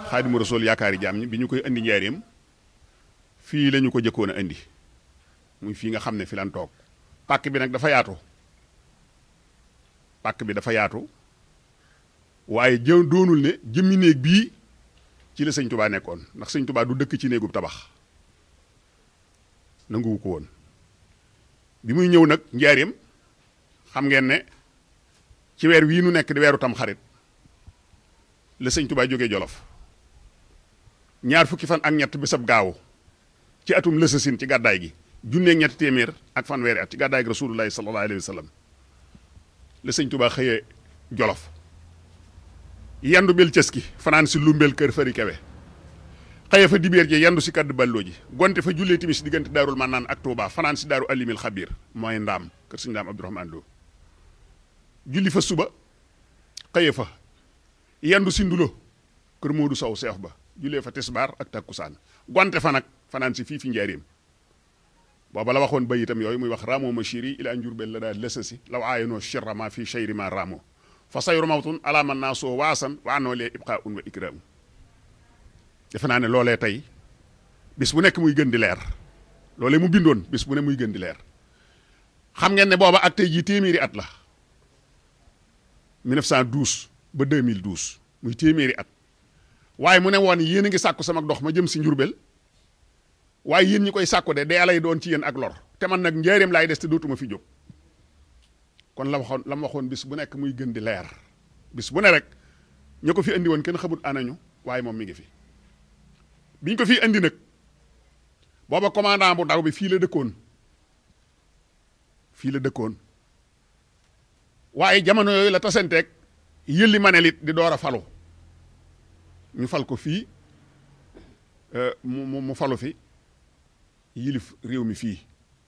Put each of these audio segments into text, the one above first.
xaadimu rasul yaakaari jaam ñi bi ñu koy indi njaareem fii la ñu ko jëkkoon a indi muy fii nga xam ne fi lan toog pàkk bi nag dafa yaatu pàkk bi dafa yaatu waaye jë doonul ne jëmmi néeg bii ci la sëñ tubaa nekkoon ndax sëñ tubaa du dëkk ci néegub tabax nanguwu ko woon bi muy ñëw nag njaareem xam ngeen ne ci weer wii nu nekk di weeru tam xarit la sëñ tubaa jógee jolof ñaar fukki fan ak ñett bisab gaawu ci atum lësasin ci gàddaay gi junneeg ñetti téeméer ak fanweeri at ci gàddaay gi rasulullahi sallallahu alayhi wa sallam la sëñ tubaa xëyee jolof yandu bel cës ki fanaan si lumbel kër fari kewe xëye fa dibeer ji yandu si kaddu balloo ji gonte fa jullee timis diggante daarul mannaan ak Touba fanaan si daaru alimil xabir mooy ndaam kër sëñ ndaam abdourahman Lo julli fa suba xëye fa yandu si ndulo kër Moodu Sow seex ba jullee fa tisbaar ak takkusaan gonte fa nag fanaan si fii fi njaareem booba la waxoon bayitam yooyu muy wax ramo ma chiri ila njurbel la daal lësasi law aayanoo chirra ma fii cheyri ma ramo fa sayru mawtun ala man naa soo waasan wa anoo lee ibqa un wa ikraamu defe naa ne loolee tey bis bu nekk muy gën di leer loolee mu bindoon bis bu ne muy gën di leer xam ngeen ne booba ak tey jii téeméeri at la 1912 ba 2012 muy téeméeri at waaye mu ne woon yéen a ngi sàkku sama dox ma jëm si njurbel waaye yéen ñi koy sàkku de dee lay doon ci yéen ak lor te man nag njaareem laay des te dootuma fi jóg kon la waxoon la ma waxoon bis bu nekk muy gën di leer bis bu ne rek ña ko fi indi woon kenn xamut anañu waaye moom mi ngi fi biñ ko fi indi nag booba commandant bu ndaw bi fii la dëkkoon fii la dëkkoon waaye jamono yooyu la tasanteeg yëlli manelit di door a falu ñu fal ko fii mu mu falu fi yilif réew mi fii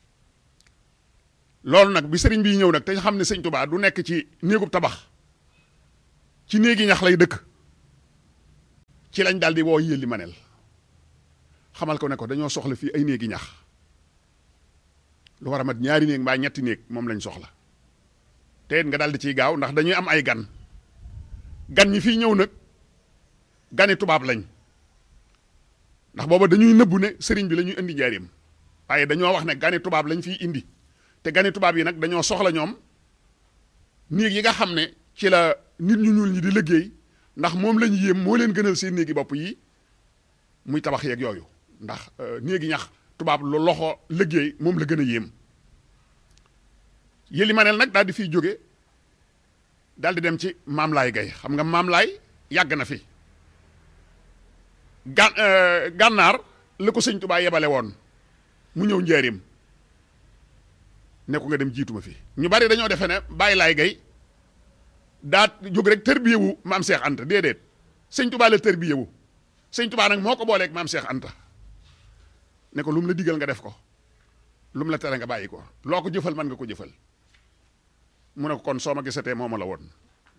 loolu nag bi sëriñ bi ñëw nag te xam ne sëñ Tuubaa du nekk ci néegub tabax ci néegi ñax lay dëkk ci lañ daal di woo yëlli manel xamal ko ne ko dañoo soxla fii ay néegi ñax lu war a mat ñaari néeg mbaa ñetti néeg moom lañ soxla te it nga daal di ciy gaaw ndax dañuy am ay gan gan ñi fii ñëw nag gani tubaab lañ ndax booba dañuy nëbbu ne sëriñ bi la ñuy indi njaareem waaye dañoo wax ne gani tubaab lañ fiy indi te gani tubaab yi nag dañoo soxla ñoom néeg yi nga xam ne ci la nit ñu ñuul ñi di liggéey ndax moom lañu yéem moo leen gënal seen néegi bopp yi muy tabax yeeg yooyu ndax néegi ñax tubaab lu loxo liggéey moom la gën a yéem yëli maneel nag daal di fiy jóge daal di dem ci maam laay gay xam nga maam laay yàgg na fi gan gànnaar la ko sëñ tubaa yebale woon mu ñëw njaareem ne ko nga dem jiituma fi ñu bari dañoo defe ne bàyyi laay gay daa jóg rek tërbiyewu maam Cheikh Anta déedéet sëñ tubaa la tërbiyewu sëñ tubaa nag moo ko booleeg maam Cheikh Anta ne ko lu mu la digal nga def ko lu mu la tere nga bàyyi ko loo ko jëfal man nga ko jëfal mu ne ko kon soo ma gisatee mooma la woon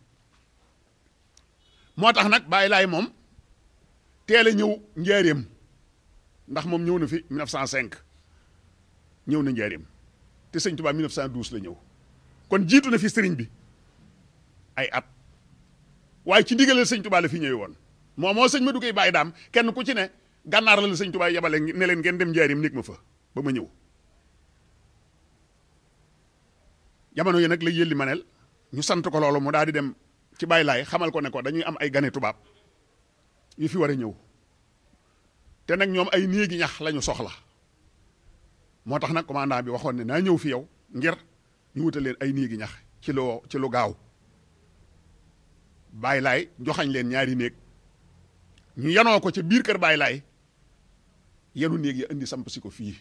moo tax nag bàyyi laay moom teel a ñëw njaareem ndax moom ñëw na fi 1905 ñëw na njaareem te sëñ Tuubaa 1912 la ñëw kon jiitu na fi sëriñ bi ay at waaye ci ndigalal sëñ Tuubaa la fi ñëwee woon moo moo sëñ ma duggee bàyyi daam kenn ku ci ne gànnaar la la sëñ Tuubaa yebale ne leen ngeen dem njaareem néeg ma fa ba ma ñëw jamono yi nag la yëlli manel ñu sant ko loolu mu daal di dem ci bàyyi laay xamal ko ne ko dañuy am ay gane tubaab yu fi war a ñëw te nag ñoom ay néegi ñax lañu soxla moo tax nag commandant bi waxoon ne naa ñëw fi yow ngir ñu wutal leen ay néegi ñax ci lu ci lu gaaw bàyyi laay joxañ leen ñaari néeg ñu yanoo ko ca biir kër bàyyi laay yenu néeg ya indi samp si ko fii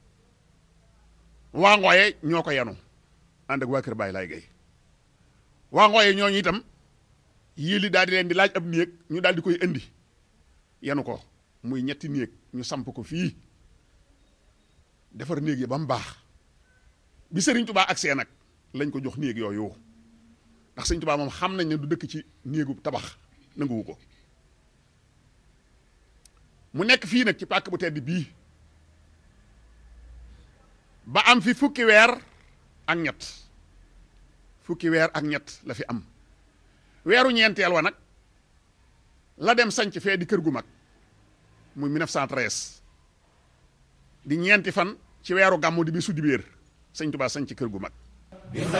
waa ngooye ñoo ko yanu ànd ak waa kër bàyyi laay gay waa ngooye ñooñu itam yéeli daal di leen di laaj ab néeg ñu daal di koy indi yanu ko muy ñetti néeg ñu samp ko fii defar néeg yi ba mu baax bi sëriñ tubaa agsee nag lañ ko jox néeg yooyu ndax sëriñ tubaa moom xam nañ ne du dëkk ci néegu tabax nanguwu ko mu nekk fii nag ci pàkk bu tedd bii ba am fi fukki weer ak ñett fukki weer ak ñett la fi am weeru ñeenteel wa nag la dem sanc fee di kër gu mag muy 1913 di ñeenti fan ci weeru gàmmu di bi su dibéer sëñ Tuubaa sanc kër gu mag